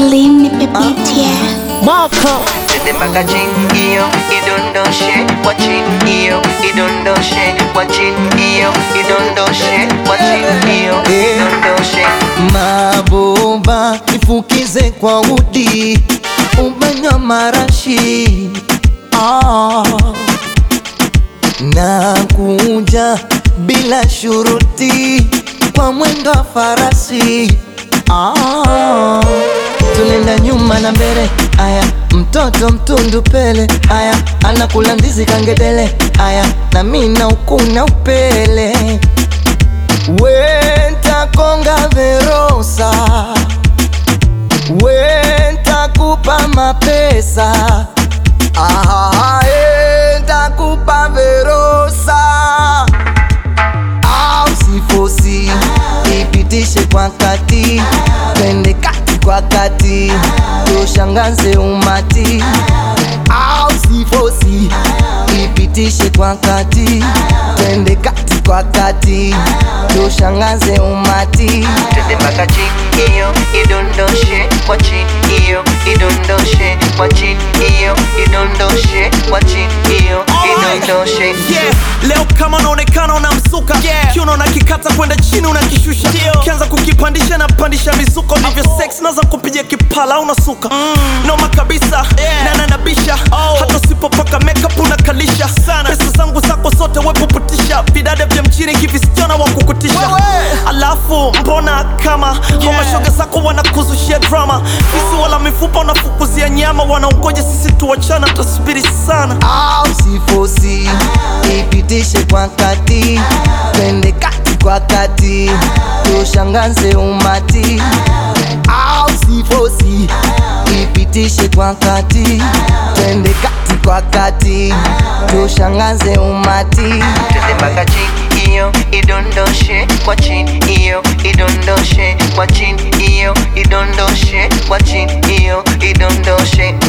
Slim nipe beat yeah. Moko Tende mpaka chini hiyo idondoshe kwa chini hiyo idondoshe kwa chini hiyo idondoshe kwa chini hiyo idondoshe Mabomba nifukize kwa udi ubanywa marashi ah. Na kuja bila shuruti kwa mwendo wa farasi ah. Tunaenda nyuma na mbele aya, mtoto mtundu pele aya, anakula ndizi kangedele aya, na mina ukuna upele Wenta konga verosa Wenta kupa mapesa Ah, enta kupa verosa Au sifosi Ipitishe kwa kati Twende kati kwa kati Tushangaze umati Au sifosi Ipitishe kwa kati Twende kati kwa kati Tushangaze umati Tende mpaka chini hiyo idondoshe kwa chini hiyo idondoshe kwa chini hiyo idondoshe kwa chini hiyo idondoshe yeah. Leo kama unaonekana unamsuka yeah. Kiuno unakikata kwenda chini unakishusha Kianza kukipandisha na pandisha mizuko ndivyo sex naza kupiga kipala unasuka mm. Noma kabisa yeah. na nanabisha oh. Hata usipopaka makeup unakalisha sana Pesa zangu zako zote wepuputisha Vidade vya mchini kivisichana wa kukutisha Alafu mbona kama yeah. Mashoga zako wanakuzushia drama Fisi wala mifupa unafukuzia nyama Wanaongoja sisi tuwachana tasubiri sana au sifosi ipitishe kwa kati twende kati kwa kati tushangaze umati au sifosi ipitishe kwa kati twende kati kwa kati tushangaze umati Tende mpaka chini hiyo idondoshe kwa chini hiyo idondoshe kwa chini hiyo idondoshe kwa chini hiyo idondoshe